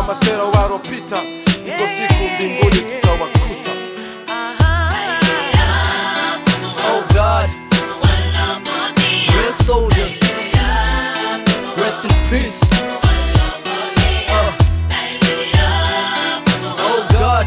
masera waropita, iko siku mbinguni tutawakuta. Oh God, real soldiers, rest in peace. Uh. Oh God,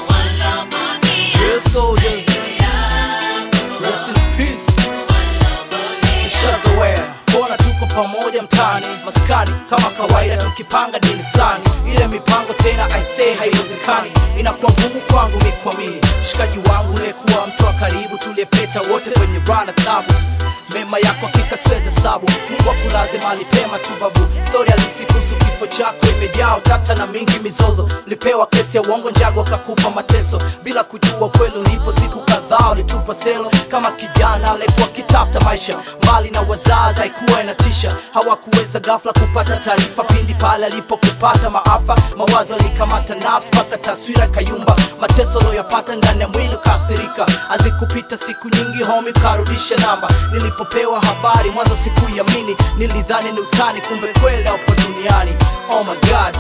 real soldiers, rest in peace. Nishazoea kuona tuko pamoja mtaani maskani kama kawaida tukipanga dini fulani ile mipango tena aisee haiwezekani inakuwa ngumu kwangu mikwamini mshikaji wangu uliyekuwa mtu wa karibu tuliyepeta wote kwenye rana tabu mema yako hakika siwezi hesabu mungu akulaze mali pema tu babu stori halisi kuhusu kifo chako imejaa utata na mingi mizozo lipewa kesi ya uongo njago kakupa mateso bila kujua kweli ulipo siku kadhaa ulitupa selo kama kijana aliyekuwa kitafuta maisha mbali na wazazi haikuwa inatisha hawakuweza ghafla kupata taarifa pindi pale alipokupata maafa mawazo alikamata nafsi mpaka taswira kayumba mateso aliyoyapata ndani ya mwili ukaathirika azikupita siku nyingi homi ukarudisha namba nilipopewa habari mwanzo sikuiamini nilidhani ni utani kumbe kweli upo duniani oh my god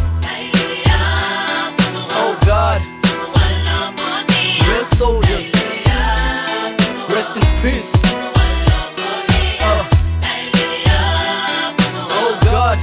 oh god real soldiers rest in peace Uh. oh god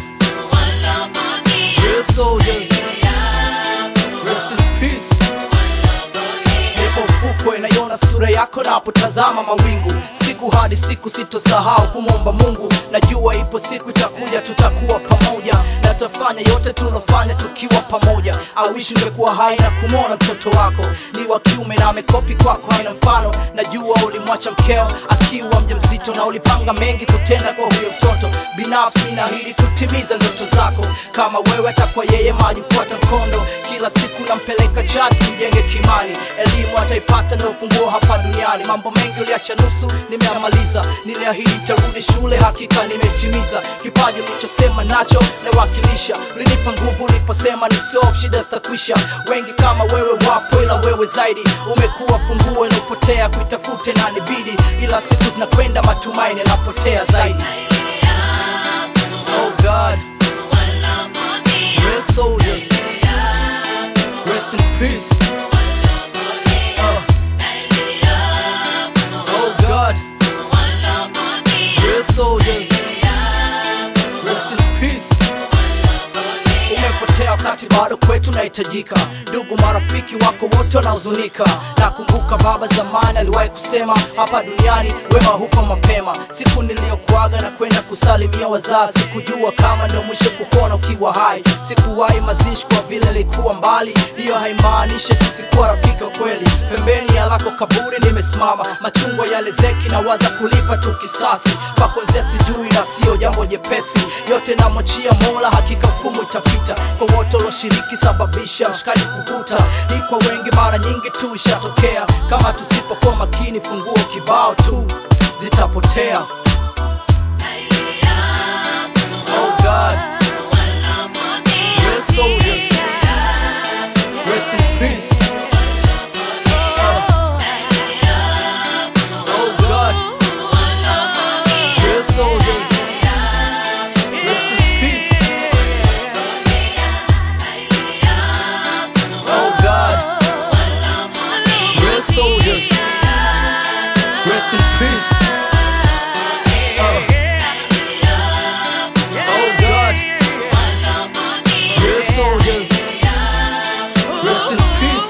real soldiers rest in peace nipo ufukwe naiona sura yako napotazama mawingu siku hadi siku sitosahau kumwomba mungu najua ipo siku itakuja tutakuwa pamoja na tafanya yote tulofanya tukiwa pamoja awishi ungekuwa hai na kumwona mtoto wako ni wa kiume na amekopi kwako haina mfano najua ulimwacha mkeo akiwa mja mzito na ulipanga mengi kutenda kwa huyo mtoto binafsi ninaahidi kutimiza ndoto zako kama wewe atakuwa yeye maji fuata mkondo kila siku nampeleka chati mjenge kimani elimu ataipata na ufunguo hapa duniani mambo mengi uliacha nusu nimeamaliza niliahidi nitarudi shule hakika nimetimiza kipaji ulichosema nacho nawakilisha ulinipa nguvu uliposema ni sof shida zitakwisha wengi kama wewe wapo ila wewe zaidi umekuwa funguo ilipotea kuitafute na nibidi ila siku zinakwenda matumaini yanapotea zaidi oh god real soldiers rest in peace Uh. oh god real soldiers rest in peace umepotea wakati bado kwetu nahitajika ndugu marafiki wako wote wanahuzunika nakumbuka baba zamani aliwahi kusema hapa duniani wema hufa mapema siku niliyokuaga na kwenda kusalimia wazazi sikujua kama ndo mwisho kukuona ukiwa hai sikuwahi mazishi kwa vile likuwa mbali hiyo haimaanishi sikuwa rafiki wa kweli pembeni ya lako kaburi nimesimama machungwa yale zeki na waza kulipa tu kisasi kwa kuanzia sijui na sio jambo jepesi yote namwachia mola hakika hukumu itapita kwa wote walioshiriki sababisha mshikaji kuvuta hii kwa wengi mara nyingi tu ishatokea kama tusipokuwa makini funguo kibao tu zitapotea oh god real soldiers rest in peace oh god real soldiers rest in peace oh god real soldiers rest in peace Uh. oh god real soldiers rest in peace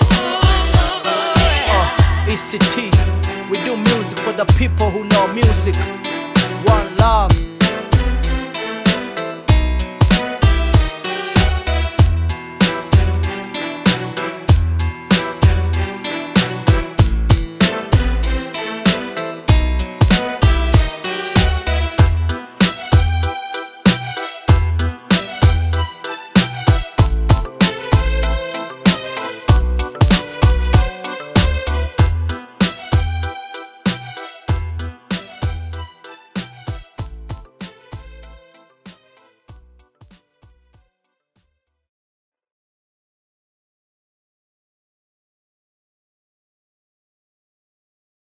uh, ECT we do music for the people who know music one love